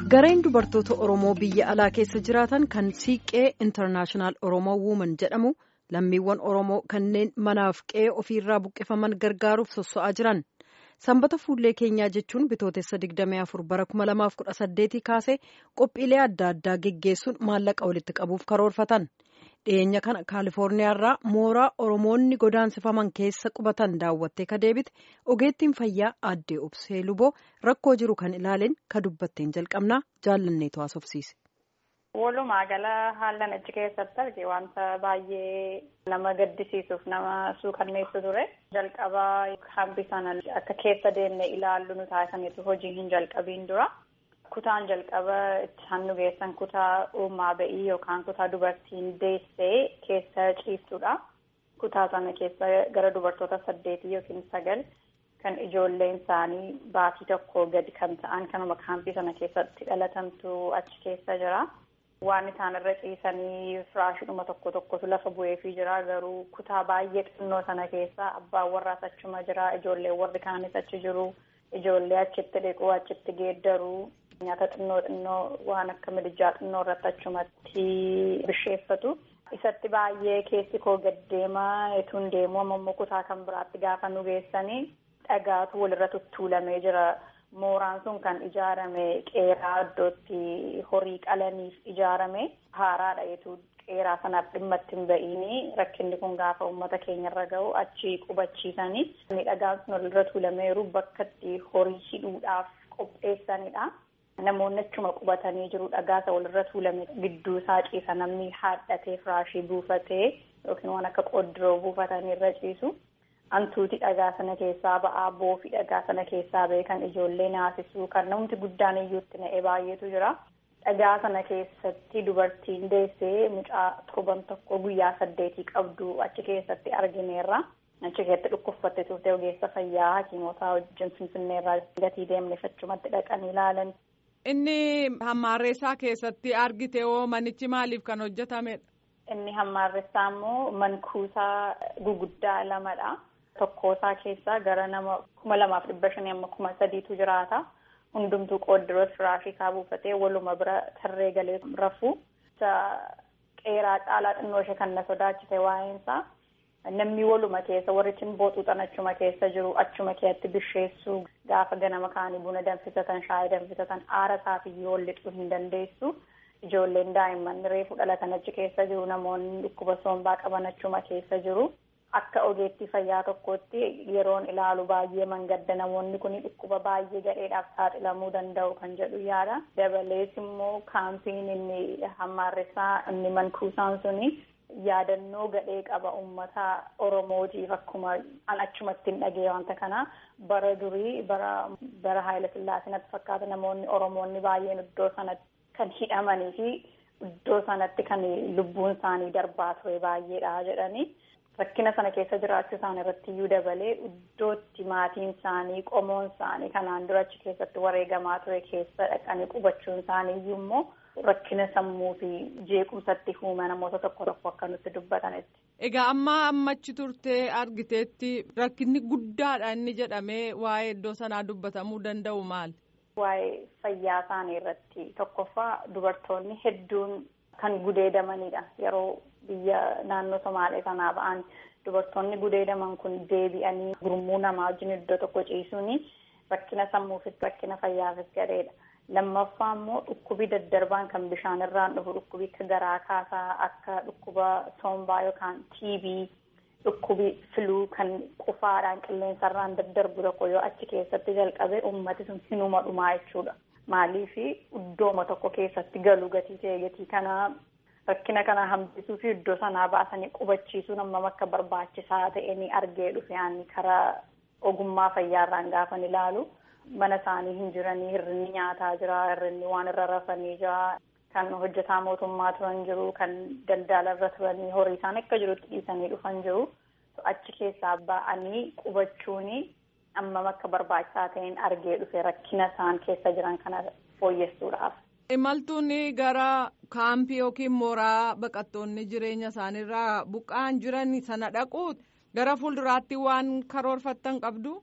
gareen dubartoota oromoo biyya alaa keessa jiraatan kan siiqqee intarnaashinaal oromoo wuuman jedhamu lammiiwwan oromoo kanneen manaaf qe'ee ofiirraa buqqifaman gargaaruuf sosso'aa jiran sanbata fuullee keenyaa jechuun bitootessa 24 bara 2018 kaasee qophiilee adda addaa geggeessuun maallaqa walitti qabuuf karoorfatan. dhiyeenya kana kaalifoorniyaarraa mooraa oromoonni godaansifaman keessa qubatan daawwattee ka deebite ogeettiin fayyaa aaddee obsee luboo rakkoo jiru kan ilaaleen ka dubbatteen jalqabnaa jaallanneetu haasofsiise. walumaa gala haallan achi keessatti arge wanta baay'ee nama gaddisiisuuf nama suukanneessu ture jalqabaa hambi sana akka keessa deemne ilaallu nu taasisaniitu hojii hin jalqabiin dura. kutaan jalqaba itti hannu geessan kutaa uumaa ba'ii yookaan kutaa dubartiin deessee keessa ciiftudha. Kutaa sana keessa gara dubartoota saddeetii yookiin sagal kan ijoolleen isaanii baatii tokko gadi kan ta'an kanuma kaampii sana keessatti dhalatantu achi keessa jira. Waan isaan irra ciisanii firaashidhuma tokko tokkotu lafa bu'eefii jira garuu kutaa baay'ee xinnoo sana keessa abbaan warraas achuma jira ijoolleen warri kaanis achi jiru ijoollee achitti dhiquu achitti geeddaruu. nyaata xinnoo xinnoo waan akka midijaa xinnoo irratti achumatti bisheeffatu isatti baay'ee keessi koo gaddeemaa etuun deemuu ammoo kutaa kan biraatti gaafa nu geessanii dhagaatu walirra tuttuulamee jira mooraan sun kan ijaarame qeeraa iddootti horii qalaniif ijaarame haaraadha etuu qeeraa sanaaf dhimma hin ba'iini rakkinni kun gaafa uummata keenyarra ga'u achi qubachiisanii dhagaan sun walirra tuulameeru bakka itti horii hidhuudhaaf qopheessanidha. Namoonni achuma qubatanii jiru dhagaasa walirra tuulame gidduu isaa ciisa namni haadhatee firaashii buufatee yookiin waan akka qodiroo buufatanii irra ciisu. Hantuuti dhagaa sana keessaa ba'aa boofii dhagaa sana keessaa ba'e kan ijoollee naasisuu kan namni guddaan iyyuutti na'ee baay'eetu jira. Dhagaa sana keessatti dubartiin deessee mucaa torban tokko guyyaa saddeetii qabdu achi keessatti argineerra. Achi keessatti dhukkubfattee turte ogeessa fayyaa hakiimota wajjin finfinneerraa gatii deemneef achumatti dhaqanii ilaalan. Inni hammaarreessaa keessatti argite hoo manichi maaliif kan hojjetamedha? Inni hammaarreessaa immoo mankuusaa guguddaa lamadha. Tokkoosaa keessaa gara nama kuma lamaaf dhibba shanii amma kuma sadiitu jiraata. Hundumtuu qooddiroo firaashii isaa buufatee waluma bira tarree galee rafu. Qeeraa caalaa xinnoo ishee kan na sodaachise waa'eensaa. Namni waluma keessa warri booxuuxan achuma keessa jiru achuma keessatti bisheessuu gaafa ganama kaanii buna danfisatan shaayii danfisatan aara isaafiyyuu wal lixuu hin dandeessu. Ijoolleen daa'imman reefu dhalatan achi keessa jiru namoonni dhukkuba sombaa qaban achuma keessa jiru. Akka ogeettii fayyaa tokkootti yeroon ilaalu baay'ee mangadda namoonni kun dhukkuba baay'ee gadheedhaaf saaxilamuu danda'u kan jedhu yaada. Dabalees immoo kaampiin inni hammaarressaa inni mankuusaan suni. yaadannoo gadhee qaba uummata oromootiif akkuma an achumatti hin dhagee wanta kana bara durii bara bara haayila sillaasinatti fakkaata namoonni oromoonni baay'een iddoo sanatti kan hidhamanii fi iddoo sanatti kan lubbuun isaanii darbaa ture baay'eedha jedhanii rakkina sana keessa jiraachuu isaanii irratti iyyuu dabalee iddootti maatiin isaanii qomoon isaanii kanaan dura achi keessatti wareegamaa ture keessa dhaqanii qubachuun isaanii iyyuu immoo. rakkina sammuu fi jeequmsatti uuma namoota tokko tokko akka nutti dubbatanitti. Egaa amma ammachi turtee argiteetti rakkinni guddaadha inni jedhamee waa'ee iddoo sanaa dubbatamuu danda'u maal? Waa'ee fayyaa isaanii irratti tokkoffaa dubartoonni hedduun kan gudeedamanidha yeroo biyya naannoo Somaalee sanaa ba'an dubartoonni gudeedaman kun deebi'anii gurmuu namaa wajjin iddoo tokko ciisuun rakkina sammuufis rakkina fayyaafis gadheedha. lammaffaa immoo dhukkubi daddarbaan kan bishaan irraan dhufu dhukkubi akka garaa kaasaa akka dhukkuba sombaa yookaan TB dhukkubi filuu kan qufaadhaan qilleensarraan daddarbu tokko yoo achi keessatti jalqabe ummati sun hinuma dhumaa jechuudha. Maaliif iddooma tokko keessatti galu gatii ta'e gatii kanaa rakkina kana hambisuu fi iddoo sanaa baasanii qubachiisuun hammam akka barbaachisaa ta'e ni argee dhufe ani karaa ogummaa fayyaarraan gaafan ilaalu. mana isaanii hin jiranii hirrinni nyaataa jira hirrinni waan irra rafanii jira kan hojjetaa mootummaa turan jiru kan daldala irra turanii horii isaan akka jirutti dhiisanii dhufan jiru achi keessaa ba'anii qubachuun hammam akka barbaachisaa ta'een argee dhufe rakkina isaan keessa jiran kana fooyyessuudhaaf. Imaltuun gara kaampii yookiin mooraa baqattoonni jireenya isaaniirraa buqqa'an jiran sana dhaqu gara fuulduraatti waan karoorfattan qabdu.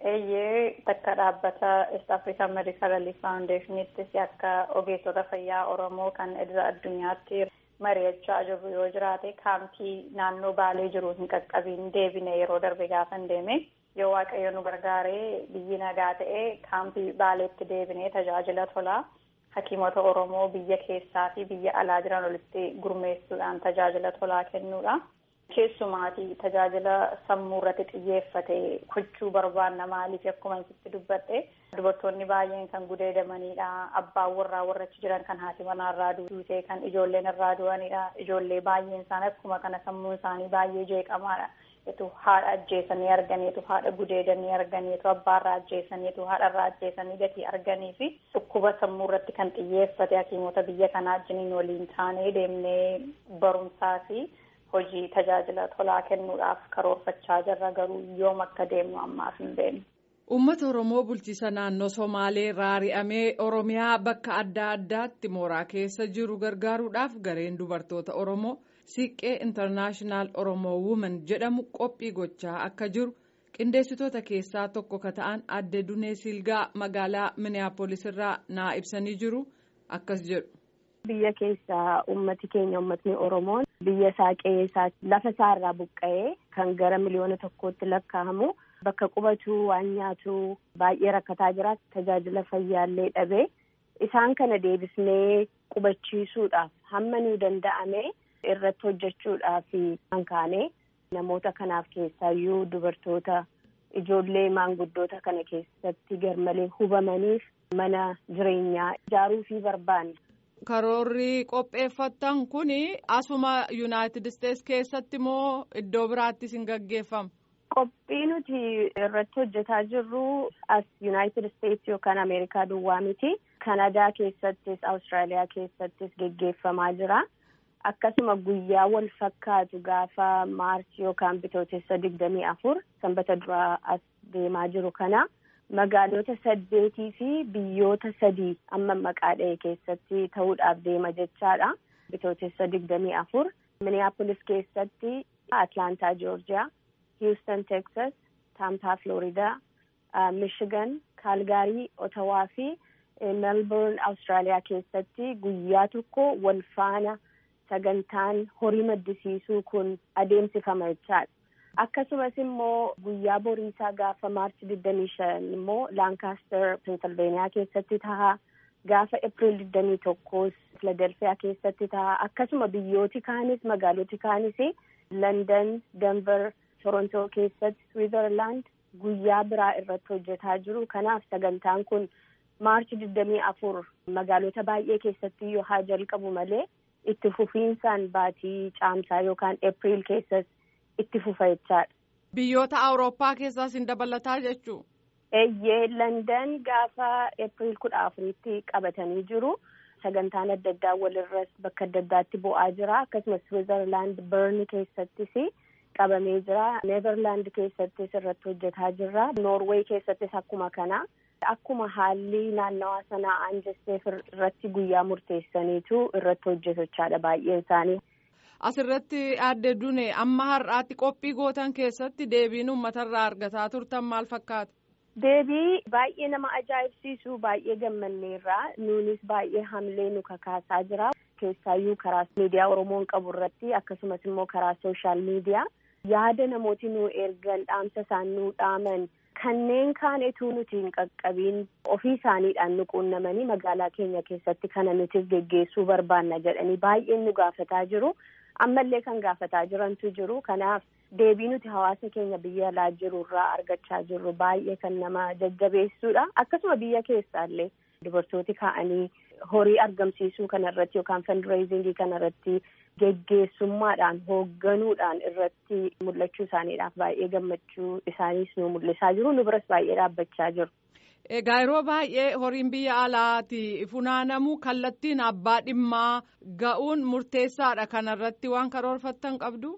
Eeyyee takka dhaabbata East African Medical Relief Foundationittis akka ogeessota fayyaa Oromoo kan idila addunyaatti mari'achaa jirru yoo jiraate kaampii naannoo Baalee jiru hin qaqqabiin deebine yeroo darbe gaafan deeme yoo waaqayyo nu gargaaree biyyi nagaa ta'e kaampii Baaleetti deebinee tajaajila tolaa hakiimota Oromoo biyya keessaa fi biyya alaa jiran walitti gurmeessuudhaan tajaajila tolaa kennuudha. Keessumaatii tajaajila sammuu irratti xiyyeeffate gochuu barbaanna maaliif akkuma isitti dubbadhe dubartoonni baay'een kan gudeedamanidha. Abbaan warraa warra achi jiran kan haati manaarraa duutee kan ijoolleen irraa du'anidha. Ijoollee baay'een isaanii akkuma kana sammuun isaanii baay'ee jeeqamaadha. Etu haadha ajjeesanii arganiitu haadha gudeedanii arganiitu abbaarraa ajjeesaniitu haadharraa ajjeesanii gatii arganii fi dhukkuba sammuu irratti kan xiyyeeffate hakiimota biyya kanaa wajjiniin waliin taanee deemnee barumsaa fi hojii tajaajila tolaa kennuudhaaf karoorfachaa jirra garuu yoom akka deemnu ammaaf hin beeknu. Uummata Oromoo bulchiisa naannoo Somaalee raari'amee Oromiyaa bakka adda addaatti mooraa keessa jiru gargaaruudhaaf gareen dubartoota Oromoo Siiqqee Intarnaashinaal Oromoo Wuuman jedhamu qophii gochaa akka jiru qindeessitoota keessaa tokko ka ta'an adde Dunee Silgaa magaalaa Miniyaapolis irraa naa ibsanii jiru akkas jedhu. Biyya keessa ummati keenya ummatni Oromoon biyya isaa qe'ee isaa lafa isaa irraa buqqa'ee kan gara miliyoona tokkootti lakkaa'amu bakka qubatu waan nyaatu baay'ee rakkataa jira tajaajila fayyaallee dhabee isaan kana deebisnee qubachiisuudhaaf hamma nuu danda'ame irratti hojjechuudhaaf kan kaane namoota kanaaf keessaayyuu dubartoota ijoollee maanguddoota kana keessatti garmalee hubamaniif mana jireenyaa ijaaruu fi barbaanna. Karoorri qopheeffattan kun asuma Yuunaayitid Isteets keessatti moo iddoo biraattis hin gaggeeffamu? Qophii nuti irratti hojjetaa jirru as Yuunaayitid Isteets yookaan Ameerikaa duwwaa miti. Kanadaa keessattis Awustiraaliyaa keessattis geggeeffamaa jira. Akkasuma guyyaa wal fakkaatu gaafa maarchi yookaan bitootessa digdamii afur sanbata duraa as deemaa jiru kana. magaalota saddeetii fi biyyoota sadii amma maqaa dha'e keessatti ta'uudhaaf deema jechaadha. Bitootessa digdamii afur Minneapolis keessatti Atlaantaa Joorjiyaa, Houston Texas, Tampa Florida, Michigan, Kaalgaarii, Otawaa fi Melbourne Awustiraaliyaa keessatti guyyaa tokko wal faana sagantaan horii maddisiisuu kun adeemsifama jechaadha. akkasumas immoo guyyaa boriisaa gaafa maarchi digdamii shan immoo laankaastar pensilveeniyaa keessatti ta'a gaafa epriil digdamii tokkos filadelfiyaa keessatti ta'a akkasuma biyyooti kaanis magaaloti kaanis landan denver torontoo keessatti switzerland guyyaa biraa irratti hojjetaa jiru kanaaf sagantaan kun maarchi digdamii afur magaalota baay'ee keessatti yoo haa jalqabu malee itti fufiinsaan baatii caamsaa yookaan epriil keessas itti fufa jechaadha. Biyyoota Awurooppaa keessaas hin dabalataa jechuu? Eeyyee Landan gaafa Eepiriil kudha afuriitti qabatanii jiru. Sagantaan adda addaa walirras bakka adda addaatti bu'aa jira. Akkasumas Switzerland Bern keessattis qabamee jira. Neezerlaand keessattis irratti hojjetaa jirra. Noorweey keessattis akkuma kana. Akkuma haalli naannawaa sanaa aanjesteef irratti guyyaa murteessaniitu irratti hojjetachaadha baay'een isaanii. Asirratti aadde Dune amma har'aatti qophii gootan keessatti deebiin uummatarraa argataa turtan maal fakkaata? Deebii baay'ee nama ajaa'ibsiisu baay'ee gammanneerra nuunis baay'ee hamlee nu kakaasaa jira keessaayyuu karaa miidiyaa Oromoon qabu irratti akkasumas immoo karaa sooshaal miidiyaa yaada namooti nu ergan dhaamsa isaan nu dhaaman kanneen kaanetuu nuti hin qaqqabiin ofii isaaniidhaan nu quunnamanii magaalaa keenya keessatti kana nuti geggeessuu barbaanna jedhanii baay'een nu gaafataa jiru. ammallee kan gaafataa jirantu jiru kanaaf deebii nuti hawaasa keenya biyya alaa jiru irraa argachaa jirru baay'ee kan nama jajjabeessuudha akkasuma biyya keessaallee dubartooti ka'anii horii argamsiisuu kanarratti yookaan fundraisingii kanarratti geggeessummaadhaan hoogganuudhaan irratti mul'achuu isaaniidhaaf baay'ee gammachuu isaaniis nu mul'isaa jiru nu biras baay'ee dhaabbachaa jiru. Egaa yeroo baay'ee horiin biyya alaati funaanamu kallattiin abbaa dhimmaa ga'uun murteessaadha kanarratti waan karoorfattan qabdu.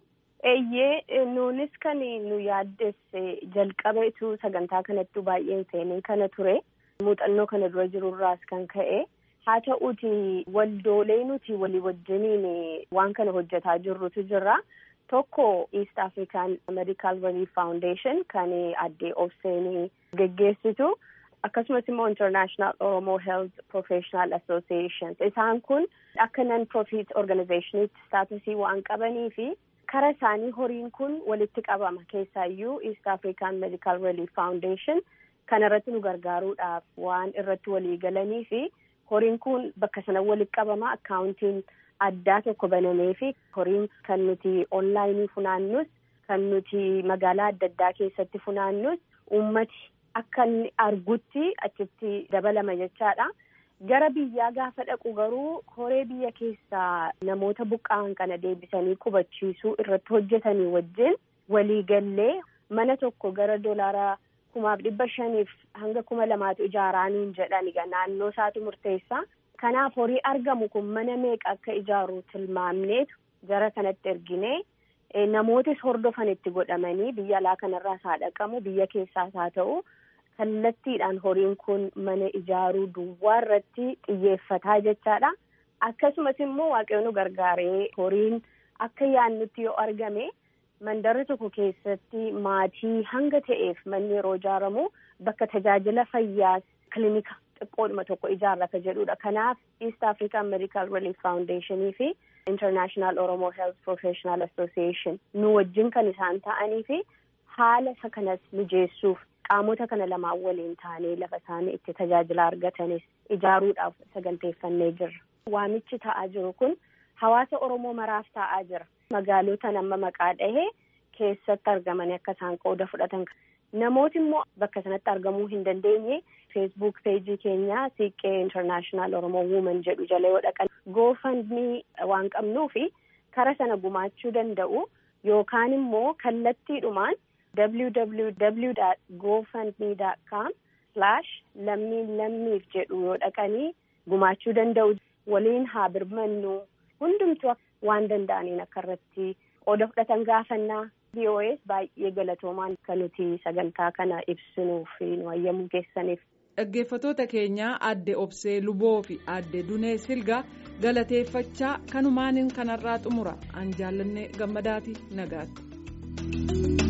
Eeyyee nuunis kan nu yaaddesse jalqabeetu sagantaa kanattu baay'een seenee kana ture muuxannoo kana dura jirurraas kan ka'e haa ta'uuti waldoolee nuti walii wajjiniin waan kana hojjetaa jirrutu jira. tokko East African Medical Relief Foundation kan addee Obseen geggeessitu akkasumas immoo International Oromo Health Professional Association isaan kun akka non profit organizationitti staatusii waan qabanii fi kara isaanii horiin kun walitti qabama keessaayyuu East African Medical Relief Foundation kana irratti nu gargaaruudhaaf waan irratti walii galanii fi horiin kun bakka sana walitti qabama akkaawuntiin addaa tokko banamee fi horiin kan nuti onlaayinii funaannus kan nuti magaalaa adda addaa keessatti funaannus uummati akka inni argutti achitti dabalama jechaadha. Gara biyyaa gaafa dhaqu garuu horee biyya keessaa namoota buqqa'an kana deebisanii qubachiisuu irratti hojjetanii wajjin waliigallee mana tokko gara doolaara kumaaf dhibba shaniif hanga kuma lamaatu ijaaraaniin jedhan egaa naannoo isaatu murteessa. Kanaaf horii argamu kun mana meeqa akka ijaaru tilmaamneetu gara kanatti erginee namootis hordofan itti godhamanii biyya alaa kanarraas haa dhaqamu biyya keessaas haa ta'u. kallattiidhaan horiin kun mana ijaaruu duwwaa irratti xiyyeeffataa jechaadha. Akkasumas immoo waaqayyoon nu gargaaree horiin akka yaannutti yoo argame mandara tokko keessatti maatii hanga ta'eef manni yeroo ijaaramu bakka tajaajila fayyaas kilinika xiqqoodhuma tokko ijaarra ka jedhudha. Kanaaf East African Medical Relief Foundation fi International Oromo Health Professional Association nu wajjin kan isaan ta'anii fi haala isa kanas mijeessuuf qaamota kana lamaan waliin taanee lafa isaanii itti tajaajila argatanis ijaaruudhaaf saganteeffannee jirra. Waamichi ta'aa jiru kun hawaasa Oromoo maraaf ta'aa jira. Magaalota nama maqaa dhahee keessatti argamanii akka isaan qooda fudhatan. Namooti immoo bakka sanatti argamuu hin dandeenye feesbuuk peejii keenyaa siiqqee intarnaashinaal Oromoo wuuman jedhu jala yoo dhaqan goofandmii waan qabnuu fi kara sana gumaachuu danda'u yookaan immoo kallattiidhumaan. www.gofundme.com slash lammiin lammiif jedhu yoo dhaqanii gumaachuu danda'u waliin haa birmannu hundumtu waan danda'aniin akka irratti qooda fudhatan gaafannaa BOS baay'ee galatoomaan kan nuti sagantaa kana ibsinuuf nu hayyamuu keessaniif. Dhaggeeffatoota keenyaa adde Obsee Luboo fi adde Dunee Silgaa galateeffachaa kanumaaniin kanarraa xumura an jaallanne gammadaati nagaatti.